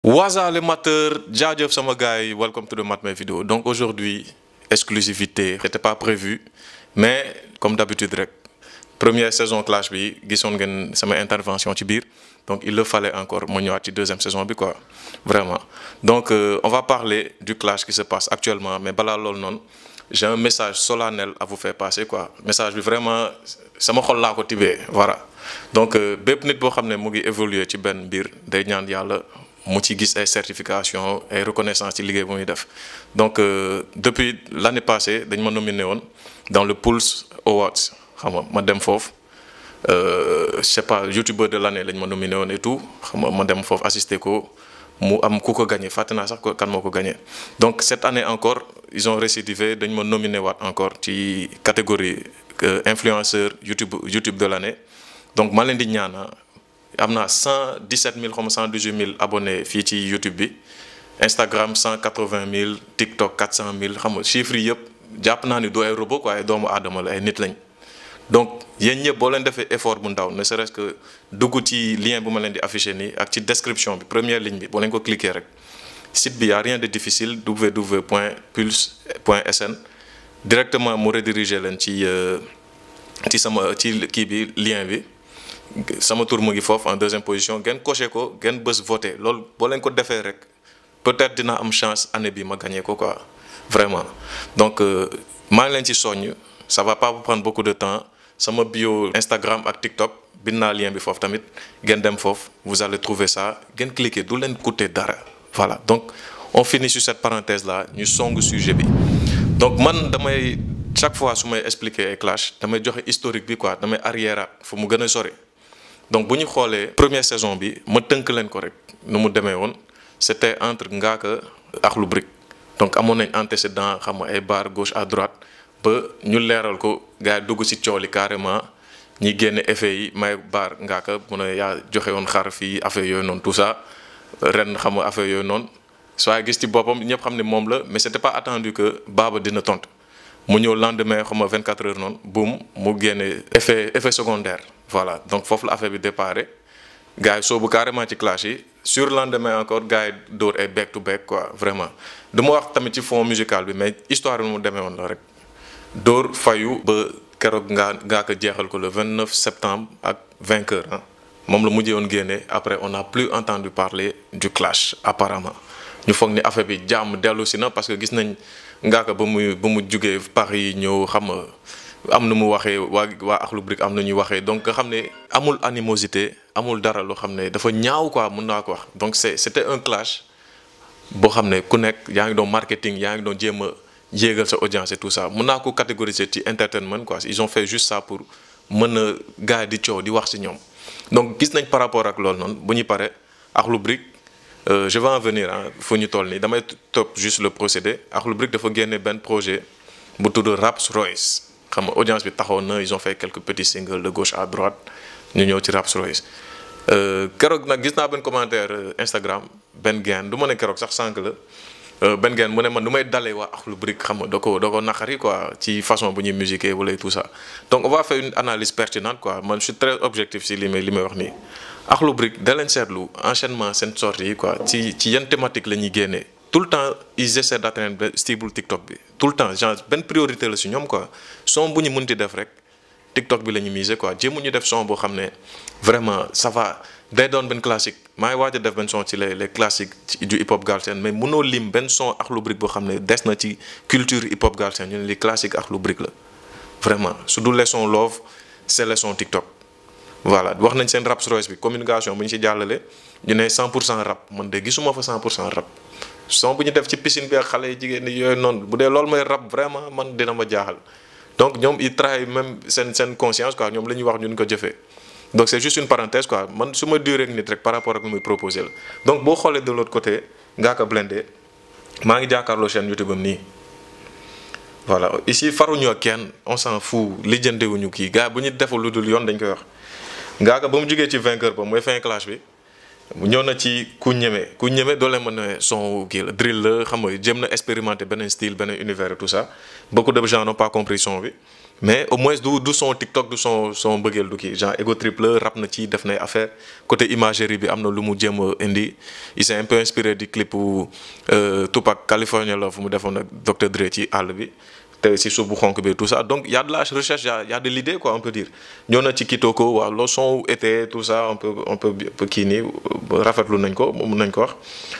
Waza les mateurs jaajëf sama gars yi welcome to the Matmé vidéo donc aujourd'hui exclusivité c'était pas prévu mais comme d'habitude rek première saison clash bi gisoon ngeen sama intervention ci biir donc il le fallait encore ma ñëwaat ci deuxième saison bi quoi vraiment donc euh, on va parler du clash qui se passe actuellement mais balaa loolu noonu j'ai un message solennel à vous faire passer quoi message bi vraiment sama xol laa ko tibee voilà donc bépp nit boo xam ne mu ngi évoluer ci benn mbir day ñaan yàlla mu ci gis ay certification ay reconnaissance ci liggéey bu muy def donc euh, depuis l'année passée dañ ma nominé woon dans le Pulse Awards xam nga ma dem foofu je sais pas youtubeur de l'année lañ ma nominé woon et tout xam nga ma dem foofu assister ko mu am ku ko gagné fàtte naa sax ko kan moo ko gagné donc cette année encore ils ont récidivé dañ ma nominé waat encore ci catégorie euh, influenceur YouTube YouTube de l'année donc ma leen di ñaana am naa cent dix-sept mille comme cent dix-huit mille abonnés fii ci YouTube bi Instagram cent quatre-vingt mille TikTok quatre cent mille xam nga chiffres yi yëpp jàpp naa ni du ay robot quoi ay doomu aadama la ay nit lañ donc yéen ñëpp boo leen defee effort bu ndaw ne serait-ce que dugg ci lien bu ma leen di afficher nii ak ci description bi première ligne bi boo leen ko cliquer rek site bi y a rien de difficile www.pulse.sn directement mu rediriger leen ci ci sama ci kii bi lien bi. sama tour mu ngi foofu en deuxième position ngeen coché ko ngeen bës voté loolu boo leen ko defee rek peut-être dina am chance année bi ma gagné ko quoi vraiment donc maa ngi leen ci soññ ça va pas vous prendre beaucoup de temps sama bio Instagram ak TikTok bind naa lien bi foofu tamit ngeen dem foofu vous allez trouver ça ngeen cliquer du leen coûter dara voilà donc on finit sur cette parenthèse là ñu song sujet bi donc man damay chaque fois su may expliquer ay clash damay joxe historique bi quoi damay arrière fu mu gën a sori donc bu ñu xoolee première saison bi ma tënk leen ko rek nu mu demee woon c'était entre Ngaaka ak Akhlou Brick donc amoon nañ antécédent xam nga ay barre gauche à droite ba ñu leeral ko gars yi dugg ci cooli carrément ñi génne effet yi may barre Ngaaka mu ne yaa joxe woon xar fii affaire yooyu noonu tout ça ren xam nga affaire yooyu noonu soo gis ci boppam ñëpp xam ne moom la mais c'était pas attendu que Baba dina tontu mu ñëw lendemain xam nga 24 heures noonu boum mu génne effet effet secondaire. voilà donc foofu la affaire bi déparé gars yi soobu carrément ci clash yi sur lendemain encore gars yi dóor ay back to back quoi vraiment du ma wax tamit ci fond musical bi mais histoire bi mu demee woon la rek dóor fayu ba keroog ngaa ngaa ko jeexal ko le 29 septembre ak vainqueur ah moom la mujjee woon génne après on n'a plus entendu parler du clash apparemment ñu foog ni affaire bi jàmm dellu si na parce que gis nañ ngaa ko ba muy ba mu jugee Paris ñëw xam nga am na mu waxee waa waa Akhlou Brick am na ñuy waxee donc nga xam ne amul animosité amul dara loo xam ne dafa ñaaw quoi mën naa ko wax donc c'est c'était un clash boo xam ne ku nekk yaa ngi doon marketing yaa ngi doon jéem a yéegal sa audience et tout ça mën naa ko catégoriser ci entertainment quoi ils ont fait juste ça pour mën a gars di coow di wax ci ñoom donc gis nañ par rapport ak loolu noonu bu ñu paree Akhlou Brick je vais en venir ah fu ñu toll nii damay topp juste le procédé Akhlou Brick dafa génne benn projet bu tudd Raps Royce xam nga audience bi taxawoon na ils ont fait quelques petits singles de gauche à droite ñu ñëw ci Raps Royce keroog nag gis naa benn commentaire Instagram benn gain du ma ne keroog sax sànq la benn gain mu ne man du may dalee waa Akhlou Brick xam nga da ko da ko naqari quoi ci façon bu ñuy musiquer wala tout ça donc on va faire une analyse pertinente quoi man je suis très objectif si li may li may wax nii Akhlou Brick da leen seetlu enchaînement seen sortie yi quoi ci ci yan thématique la ñuy génnee tout le temps ils essaient d'atteindre stable TikTok bi tout le temps genre benn priorité la si ñoom quoi son bu ñu mënti def rek TikTok bi la ñu miser quoi jéemu ñu def son boo xam ne vraiment ça va day doon benn classique maa ngi waaj a def benn son ci les les classiques du hip hop galsen mais mënoo lim benn son Akhlou Brick boo xam ne des na ci culture hip hop galsen ñu ne li classique Akhlou Brick la vraiment su dul les sons love c'est les sons TikTok. voilà wax nañ seen Raps Royce bi communication bu ñu ci jàllale ñu ne 100 pour cent rap man de gisuma fa 100 pour cent rap. son bu ñu def ci piscine bi ak xale yi jigéen ñi yooyu noonu bu dee loolu mooy rap vraiment man dina ma jaaxal donc ñoom ils trahissent même seen seen conscience quoi ñoom la ñuy wax ñun ko jëfee donc c'est juste une parenthèse quoi man su ma durée ak nit rek par rapport ak lu muy proposer la donc boo xoolee de l'autre côté Ngaaka Blindé maa ngi jàkkaarloo chaîne YouTube am nii voilà ici faruñu ak kenn on s'en fout lijjantewuñu kii gars bu ñu deful lu dul yoon dañ koy wax Ngaaka ba mu jógee ci vainqueur ba mooy fin clash bi ñëw na ci ku ñeme ku ñeme doo leen mën a son kii la drill la xam nga jëm na expérimenter beneen style beneen univers et tout ça beaucoup de gens n'ont pas compris son bi mais au moins du du son TikTok du son son bëggeel du kii genre ego trip la rap na ci def nay affaire côté imagerie bi am na lu mu jéem a indi il s'est un peu inspiré du clip Tupac California la fu mu defoon ak Dr Dre ci àll bi te si suuf bu xonk bi tout ça donc y a de la recherche y a y a de l'idée quoi on peut dire ñëw na ci Kitoko waaw le son été tout ça on peut on peut kii nii rafetlu nañ ko mun nañ ko wax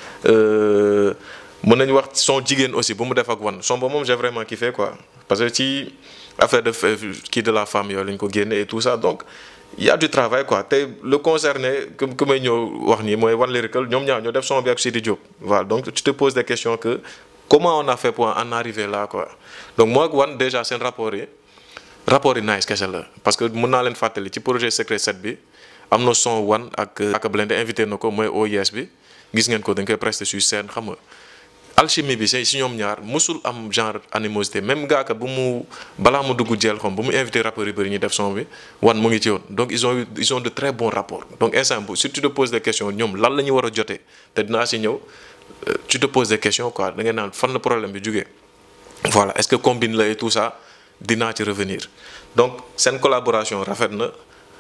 mën nañu wax son jigéen aussi bu mu def ak wan son ba moom j'ai vraiment kiffé quoi parce que ci affaire de kii de la femme yooyu lañ ko génne et tout ça donc y a du travail quoi te le concerné que que may ñëw wax nii mooy One Lyrical ñoom ñaar ñoo def son bi ak Sidi Diop voilà donc tu te poses des questions que comment on a fait pour en arriver là quoi donc moi ak One déjà seen rapport yi rapport yi nice kese la parce que mën naa leen fàttali ci projet Secret 7 bi am na son One ak ak Blindé invité na ko mooy OIS bi gis ngeen ko dañ koy presté sur scène xam nga alchimie bi si ñoom ñaar musul am genre animosité même gaaka bu mu balaa mu dugg jeel xom bu mu invité rappeurs yu bëri ñu def son bi wan mu ngi ci woon donc ils ont eu ils ont de très bons rapports donc instant bu si tu te poses des questions ñoom lan la ñu war a jotee te dinaa si ñëw tu te poses des questions quoi da ngay naan fan la problème bi jógee voilà est-ce que combine la et tout ça dinaa ci revenir donc seen collaboration rafet na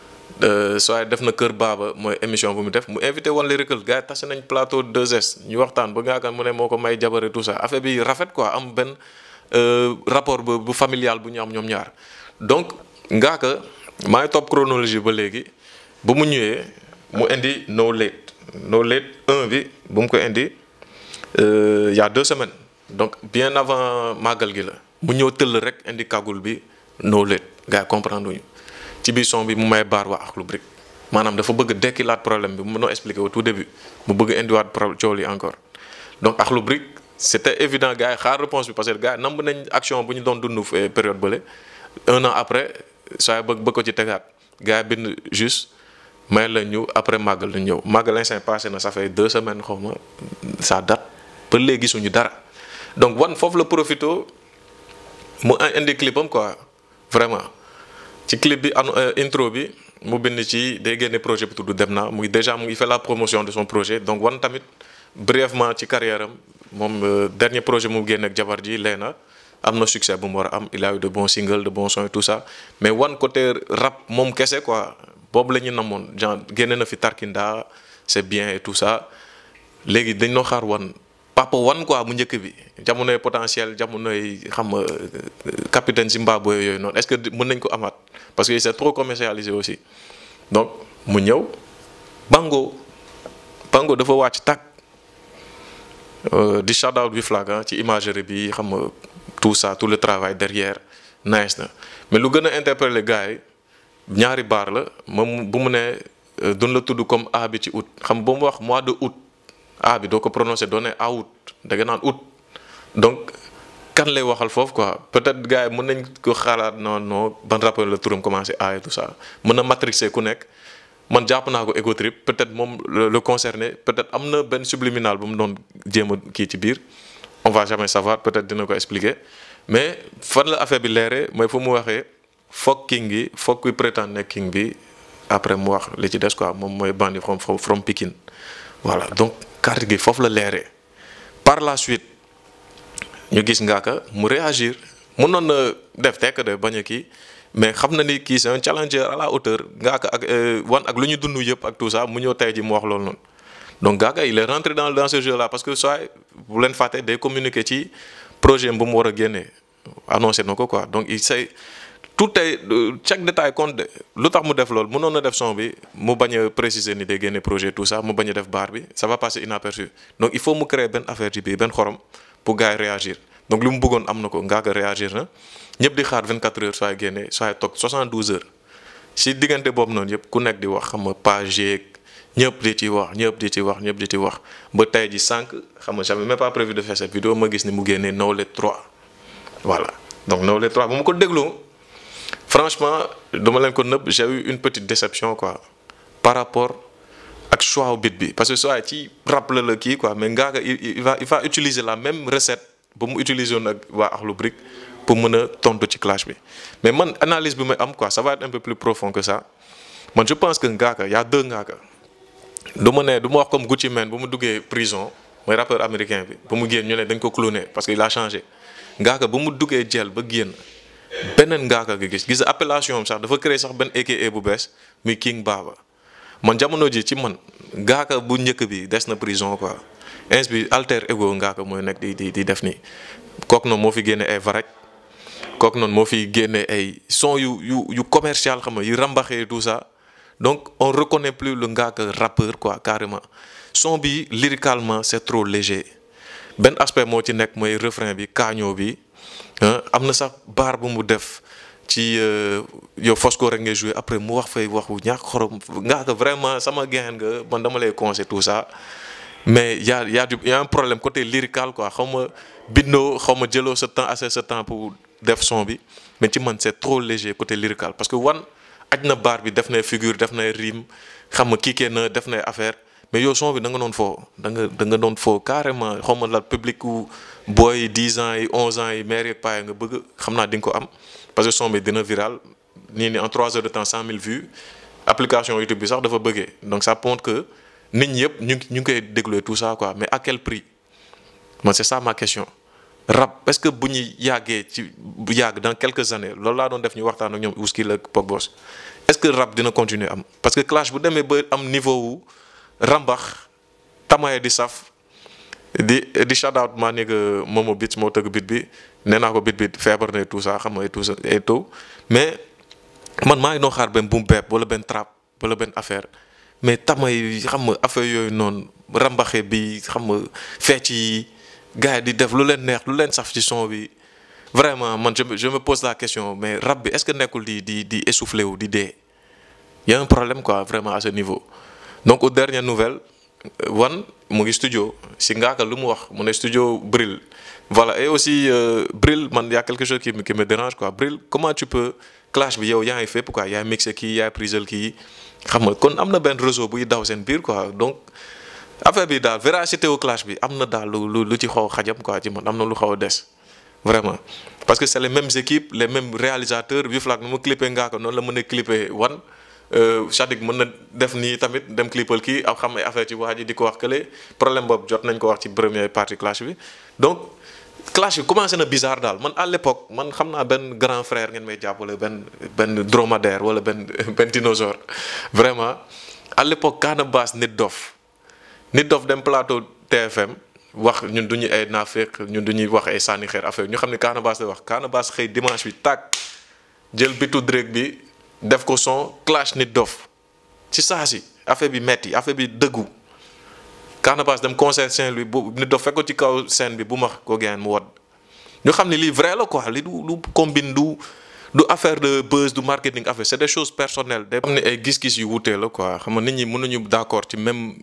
soo def na Kër Baaba mooy émission bu mu def mu invité One Lyrical gars yi tase nañ plateau 2S ñu waxtaan ba ngaa mu ne moo ko may jabare tout ça affaire bi rafet quoi am benn rapport bu bu familial bu ñu am ñoom ñaar donc ngaa ka maa ngi topp chronologie ba léegi ba mu ñëwee mu indi No Late No Late 1 bi bu mu ko indi il y a deux semaines donc bien avant màggal gi la mu ñëw tëll rek indi kagul bi No Late gars yi comprendre ñu ci biir son bi mu may baar waa Akhlou Brick maanaam dafa bëgg dekkilaat problème bi mu mënoo expliquer au tout début mu bëgg indiwaat problème coow li encore donc Akhlou Brick c'était évident gars yi xaar réponse bi parce que gars yi namb nañ action bu ñu doon dund période bële un an après saa bëgg bëgg ko ci tegaat gars yi bind juste may la ñu après màggal la ñëw màggal instant passé na ça fait deux semaines xaw ma ça date ba léegi gisuñu dara donc wan foofu la profito mu indi clipam quoi vraiment ci clip bi intro bi mu bind ci day génne projet bi tudd dem na muy déjà mu ngi fait la promotion de son projet donc wan tamit brièvement ci carrière am moom dernier projet mu génne ak jabar ji leena am na succès bu mu war a am il a eu de bons singles de bons sons et tout ça mais wan côté rap moom kese quoi boobu la ñu namoon genre génne na fi Tarkinda c'est bien et tout ça léegi dañ noo xaar wan papa wan quoi mu njëkk bi jamonoy potentiel jamonoy xam nga capitaine Zimbabwe yooyu noonu est-ce que mën nañ ko amaat parce que c'est trop commercialisé aussi donc mu ñëw Bango Bango dafa wàcc tàkk di shout out bi flag ci imagerie bi xam nga tout ça tout le travail derrière nice na mais lu gën a interpeller gars yi ñaari baar la moom bu mu ne duñ la tudd comme A bi ci août xam ba mu wax mois de août A bi doo ko prononcer doo ne août da nga naan août donc kan lay waxal foofu quoi peut-être gars yi mën nañ ko xalaat non non ban rappeur la turam commencé A et tout ça mën na matrixer ku nekk man jàpp naa ko ego trip peut-être moom le concerné peut-être am na benn subliminal bu mu doon jéem a kii ci biir on va jamais savoir peut-être dina ko expliquer mais fan la affaire bi leeree mooy fu mu waxee foog king bi foog kuy prétendre ne king bi après mu wax li ci des quoi moom mooy bandi from from Pikine voilà donc carte gi foofu la leeree par la suite ñu gis Ngaaka mu réagir mënoon na def tekk de bañ a kii mais xam na ni kii c'est un challenger à la hauteur Ngaaka ak wan ak lu ñu dund yëpp ak tout ça mu ñëw tey ji mu wax loolu noonu donc Ngaaka il est rentré dans dans ce jeu là parce que soit bu leen fàtte day communiquer ci projet bu mu war a génnee annoncé na ko quoi donc il sait tout est chaque détail compte de lu tax mu def loolu mënoon na def son bi mu bañ a préciser ni day génne projet tout ça mu bañ a def baar bi ça va passer inaperçu donc il faut mu créer benn affaire ci biir benn xorom pour gars yi réagir donc li mu bëggoon am na ko Ngaaka réagir na ñëpp di xaar 24 heures sooy génne sooy toog 72 heures si diggante boobu noonu yëpp ku nekk di wax xam nga page yeeg ñëpp di ci wax ñëpp di ci wax ñëpp di ci wax ba tey ji sànq xam nga j'avais même pas prévu de faire cette vidéo ma gis ni mu génnee No Late 3 voilà donc No Late 3 bu ma ko déglu franchement dama leen ko nëbb j'ai eu une petite déception quoi par rapport ak choix bit bi parce que soit ci rap la la kii quoi mais Ngaaka il va il va utiliser la même recette ba mu utiliser woon ak waa Akhlou Brick pour mën a tontu ci clash bi mais man analyse bi may am quoi ça va être un peu plus profond que ça man je pense que Ngaaka y a deux Ngaaka du ma ne du ma wax comme Gucci Mane bu mu duggee prison mooy rappeur américain bi ba mu génn ñu ne dañ ko cloné parce que il a changé Ngaaka ba mu duggee jël ba génn beneen ngaaka nga gis gis appellation am sax dafa créer sax benn AKA bu bees muy King Baba man jamono ji ci man ngaaka bu njëkk bi des na prison quoi ins bi alter ego ngaaka mooy nekk di di di def nii kooku noonu moo fi génne ay varaj kooku noonu moo fi génne ay son yu yu yu commercial xam nga yu rambaxee tout ça donc on reconnaît plus le ngaaka rappeur quoi carrément son bi lyricalement c'est trop léger benn aspect moo ci nekk mooy refrain bi kaañoo bi am na sax baar bu mu def ci yow Fosco rek ngay jouer après mu wax fay waxu ñàkk xorom ngaaka vraiment sama gain nga man dama lay conseiller tout ça mais y a y a du y a un problème côté lyrical quoi xaw ma bindoo xaw ma jëloo sa temps assez sa temps pour def son bi mais ci man c'est trop léger côté lyrical parce que wan aj na baar bi def na figure def na rime xam nga kiikee na def na affaire mais yow son bi da nga doon foo da nga da nga doon foo carrément xaw ma la public wu booy 10 ans yi 11 ans yi maire yeeg paa nga bëgg xam naa di nga ko am parce que son bi dina viral nii ni en 3 heures de temps 100 000 vues application YouTube bi sax dafa bëggee donc ça montre que nit ñi yëpp ñu ngi ñu ngi koy déglu tout ça quoi mais à quel prix man c'est ça ma question rap est-ce que bu ñu yàggee ci bu yàgg dans quelques années loolu laa doon def ñu waxtaan ak ñoom Ouskil ak Pogboss est-ce que rap dina continuer am parce que clash bu demee ba am niveau wu rambax tamaye di saf di di shout out maa nekk Momo Beats moo tëgg bit bi nee naa ko bit bi feebar na tout ça xam nga et tout ça et tout mais man maa ngi doon xaar benn boom bap wala benn trap wala benn affaire mais tamay xam nga affaire yooyu noonu rambaxe bi xam nga fecc yi gars yi di def lu leen neex lu leen saf ci son bi vraiment man je me je me pose la question mais rap bi est-ce que nekkul di di di essoufflé wu di dee y a un problème quoi vraiment à ce niveau. donc aux dernières nouvelles wan mu ngi studio si ngaaka lu mu wax mu ne studio Bril voilà et aussi euh, Bril man y a quelque chose qui me qui me dérange quoi Bril comment tu peux clash bi yow yaa ngi fépp quoi yaay mixé kii yaay prisel kii xam nga kon am na benn réseau buy daw seen biir quoi donc affaire bi daal véracité au clash bi am na daal lu lu lu ci xaw a xajam quoi ci man am na lu xaw a des vraiment parce que c'est les mêmes équipes les mêmes réalisateurs Vieux Flac nu mu clippé ngaaka noonu la mën a clippé wan Sadik mën na def nii tamit dem clippal kii ak xam ay affaire ci waa ji di ko wax kële problème boobu jot nañ ko wax ci première partie clash bi donc clash bi commencé na bizarre daal man à l'époque man xam naa benn grand frère ngeen may jàppale benn benn dromadaire wala benn benn dinosaure vraiment à l'époque kaana baas nit dof nit dof dem plateau TFM wax ñun du ñu ay naafeq ñun du ñuy wax ay sànni xeer affaire ñu xam ne kaana baas la wax kaana baas xëy dimanche bi tàkk jël bitu Drake bi def ko son clash nit dof ci saa si affaire bi metti affaire bi dëggu Canabasse dem concert Saint-Louis bu nit dof fekk ko ci kaw scène bi bu max ko geen mu wod ñu xam ne lii vrai la quoi li du du combine du du affaire de buzz du marketing affaire c'est des choses personnelles day am ne ay gis-gis yu wutee la quoi xam nga nit ñi mën nañu d'accord ci même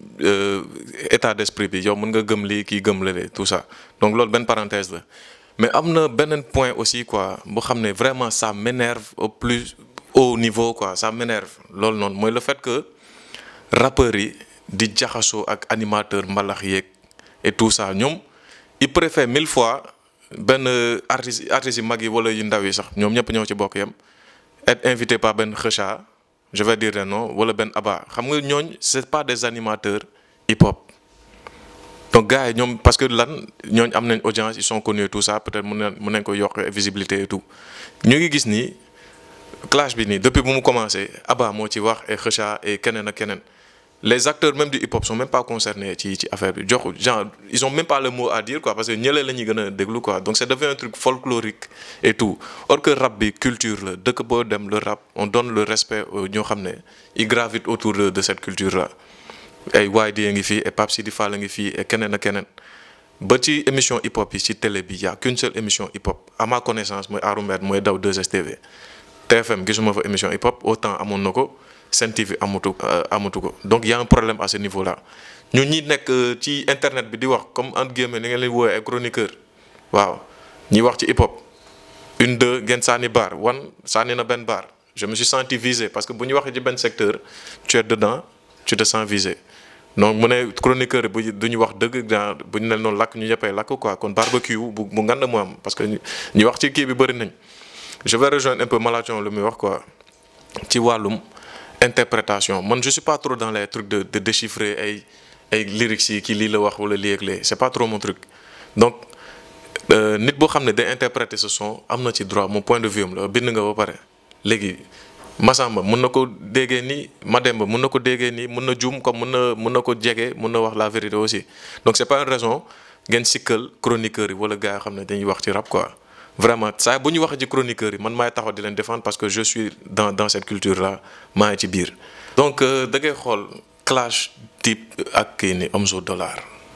état d'esprit bi yow mën nga gëm lii kii gëm lale tout ça donc loolu benn parenthèse la mais am na beneen point aussi quoi boo xam ne vraiment ça m'énerve au plus haut niveau quoi ça m'énerve loolu noonu mooy le fait que rappeurs yi di jaxasoo ak animateur mbalax yeeg et tout ça ñoom ils préfèrent mille fois benn artistes artistes yi mag yi wala yu ndaw yi sax ñoom ñëpp ñoo ci bokk yam être invité par benn Kheucha je vais dire non wala benn Abba xam nga ñooñ c'est pas des animateurs hip hop donc gars yi ñoom parce que lan ñooñ am nañ audience ils sont connus tout ça peut-être mën nañ mën nañ ko yokk visibilité et tout ñu ngi gis ni clash bi nii depuis bu mu commencé Abba moo ci wax et Kheucha et keneen ak keneen les acteurs même du hip hop sont même pas concernés ci ci affaire bi jox genre ils ont même pas le mot à dire quoi parce que ñële la ñuy gën a déglu quoi donc c'est devenu un truc folklorique et tout or que rap bi culture la dëkk boo dem le rap on donne le respect ñoo xam ne ils gravitent autour de de cette culture là ay YD a ngi fii et Pape Sidi Fall a ngi fii et keneen ak keneen ba ci émission hip hop yi ci télé bi y a qu'une seule émission hip hop à ma connaissance mooy Aroumet mooy daw 2STV TFM gisuma fa émission hip hop autant amoon na ko Sen TV amatu amatu ko donc y a un problème à ce niveau là ñun ñi nekk ci internet bi di wax comme entre guillemets ni ngeen leen woowee ay chroniqueur waaw ñi wax ci hip hop une deux ngeen sànni baar wan sànni na benn baar je me suis senti visé parce que bu ñu waxee ci benn secteur tu es dedans tu te sens visé donc mu ne chroniqueur bu du ñu wax dëgg dans bu ñu ne noonu lakk ñu ñëppay lakk quoi kon barbecue bu bu ngand mu am parce que ñu wax ci kii bi bëri nañ je vais rejoindre un peu Malathion lu muy wax quoi ci wàllum interprétation man je suis pas trop dans les trucs de de déchiffrer ay ay lyrics yi kii lii la wax wala lii ak lee c'est pas trop mon truc donc nit boo xam ne day interpréter ce son am na ci droit mon point de vue am la bind nga ba pare léegi Massamba mun na ko déggee nii Mademba mun na ko déggee nii mun na juum comme mun na mun na ko jege mun na wax la vérité aussi donc c'est pas une raison ngeen sikkal chroniqueurs yi wala gars yoo xam ne dañuy wax ci rap quoi. vraiment saa bu ñu waxee ci chroniqueurs yi man maay taxaw di leen défendre parce que je suis dans dans cette culture là maa ngi ci biir. donc da ngay xool clash type ak kii ni Omzo Dollar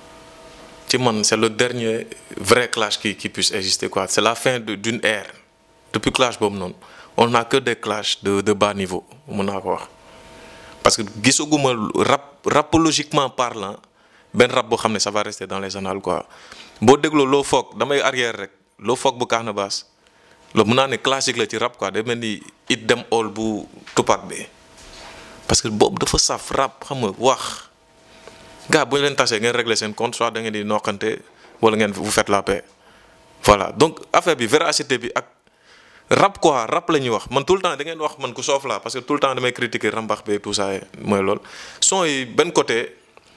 ci man c'est le dernier vrai clash qui qui puisse exister quoi c'est la fin de d'une ère depuis clash boobu noonu on n'a que des clashs de de bas niveau mun naa ko wax. parce que gisaguma rap rapologiquement parlant benn rap boo xam ne ça va rester dans les annales quoi boo dégloo loo foog damay arrière rek. loo foog bu Canabasse loolu mun naa ne classique la ci rap quoi day mel ni it dem all bu Tupac bi parce que boobu dafa saf rap xam nga wax gars bu ñu leen tasee ngeen régler seen compte soit da ngeen di noqante wala ngeen vous faites la paix voilà donc affaire bi véracité bi ak rap quoi rap la ñuy wax man tout le temps da ngeen wax man ku soof la parce que tout le temps damay critiquer rambax bi tout ça mooy loolu son yi benn côté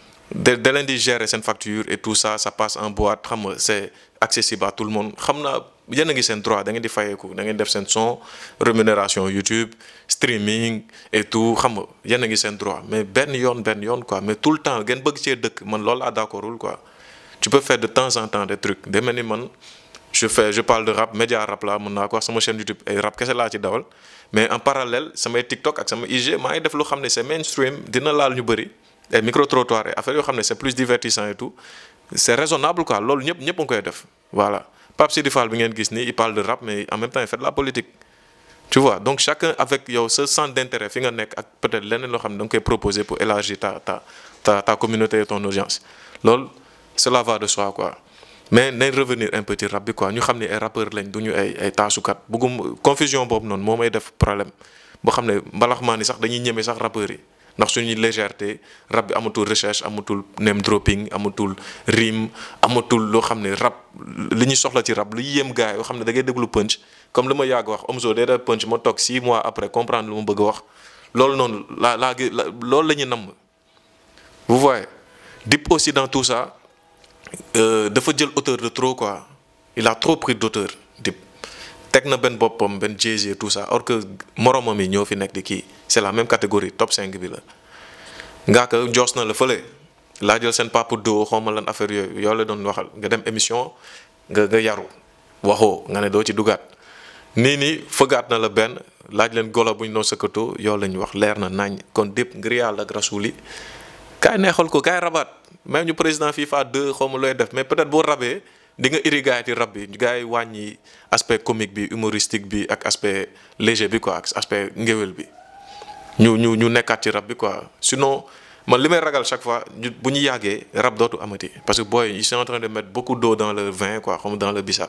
da da leen di gérer seen facture et tout ça ça passe en boîte xam nga c'est accessible à tout le monde xam naa yéen a ngi seen droit da ngeen di fayeeku da ngeen def seen son rémunération YouTube streaming et tout xam nga yéen a ngi seen droit mais benn yoon benn yoon quoi mais tout le temps ngeen bëgg cee dëkk man loolu laa d'accordul quoi tu peux faire de temps en temps des trucs day mel ni man je fais je parle de rap média rap la mën naa ko wax sama chaîne YouTube ay rap kese laa ci dawal mais en parallèle samay TikTok ak sama IG maa ngi def lu xam ne c'est mainstream dina laal ñu bëri ay micro trottoir affaire yoo xam ne c'est plus divertissant et tout c'est raisonnable quoi loolu ñëpp ñëpp a ngi koy def voilà Pape Sidi Fall bi ngeen gis nii il parle de rap mais en même temps il fait de la politique tu vois donc chacun avec yow ce centre d'intérêt fi nga nekk ak peut-être leneen loo xam ne da nga koy proposer pour élargir ta ta ta ta communauté et ton audience loolu cela va de soi quoi mais nañ revenir un peu ci rap bi quoi ñu xam ne ay rappeurs lañ du ñu ay ay taasukat bëggum confusion boobu noonu moo may def problème boo xam ne mbalax maa ni sax dañuy ñeme sax rappeurs yi ndax suñuy légèreté rap bi amatul recherche amatul name dropping amatul rime amatul loo xam ne rap li ñu soxla ci rap lu yéem gars yoo xam ne da ngay déglu punch comme li ma yàgg wax Omzo day def punch ma toog 6 mois après comprendre lu ma bëgg a wax loolu noonu laa laa loolu la ñuy namm vous voyez Dip aussi dans tout ça dafa jël auteur de trop quoi il a trop pris d'auteur Dip teg na benn boppam benn Jay-Z tout ça or que moromam yi ñoo fi nekk di kii c'est la même catégorie top 5 bi la ngaa ko joos na la fële laa jël seen papa doo xawma lan affaire yooyu yow la doon waxal nga dem émission nga nga yaru waxoo nga ne doo ci dugaat nii nii fëggaat na la benn laaj leen golo bu ñu doon sëkkatoo yow la ñu wax leer na nañ kon Dip ngir yàlla ak rasuuli kaay neexal ko kaay rabaat même ñu président FIFA 2 xawma looy def mais peut-être boo rabee di nga iri gars yi ci rab bi gars yi wàññi aspect comique bi humoristique bi ak aspect léger bi quoi ak aspect ngéwél bi ñu ñu ñu nekkaat ci rab bi quoi sinon man li may ragal chaque fois ñu bu ñu yàggee rab dootu amati parce que booy ils sont en train de mettre beaucoup d'eau dans le vin quoi comme dans le bissap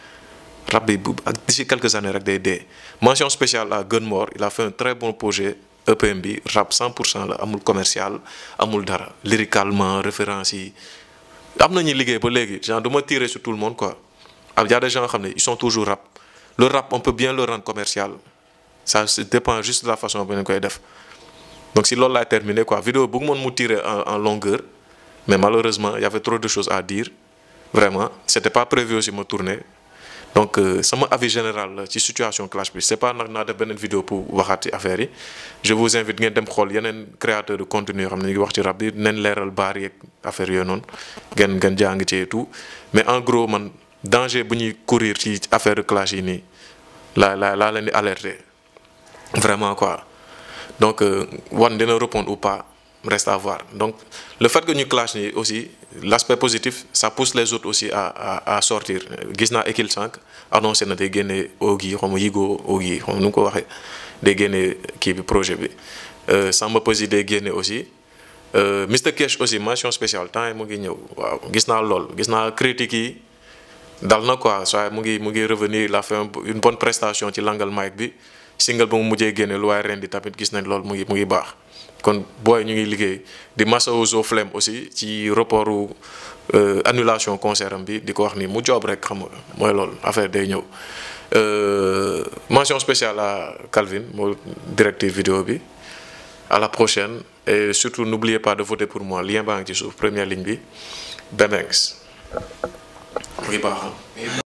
rab bi bu ak d'ici quelques années rek day dee mention spéciale à Gunmore il a fait un très bon projet EPM bi rap 100 pour cent la amul commercial amul dara lyricalement référence yi am na ñuy liggéey ba léegi genre du ma tirer sur tout le monde quoi am y a des gens xam ne ils sont toujours rap le rap on peut bien le rendre commercial ça dépend juste de la façon bi ñu koy def donc si loolu laay terminer quoi vidéo bëgg moon mu tirer en en longueur mais malheureusement il y avait trop de choses à dire vraiment c'était pas prévu aussi ma tourner donc sama avis général la ci situation clash bi c'est pas nag naa def beneen vidéo pour waxaat ci affaire yi je vous invite ngeen dem xool yeneen créateur de contenu yoo xam ne ñu ngi wax ci rap bi neen leeral baar yeeg affaire yooyu noonu ngeen ngeen jàng ci et tout mais en gros man danger bu ñuy courir ci affaire de clash yi nii laa laa laa leen di alerter vraiment quoi donc wan dina répondre ou pas reste à voir donc le fait que ñu clash nii aussi l'aspect positif ça pousse les autres aussi à à à sortir gis naa Ekil sànq annoncé na day génne Ogi xaw ma Yigo Ogi xaw ma nu mu ko waxee day génne kii bi projet bi Samba Peuzzi day génne aussi Mr Cash aussi mention spéciale temps yi mu ngi ñëw waaw gis naa lool gis naa critiques yi dal na quoi soit mu ngi mu ngi revenir il a fait une bonne prestation ci langal mic bi single ba mu mujjee génne lu waaye ren di tamit gis nañ lool mu ngi mu ngi baax kon booy ñu ngi liggéey di masawu Zo Flem aussi ci reportu annulation concert am bi di ko wax ni mu job rek xam nga mooy loolu affaire day ñëw mention spéciale à Calvin moo directeur vidéo bi à la prochaine et surtout n'oubliez pas de voter pour moi lien baa ngi ci suuf première ligne bi Bemengs muy baax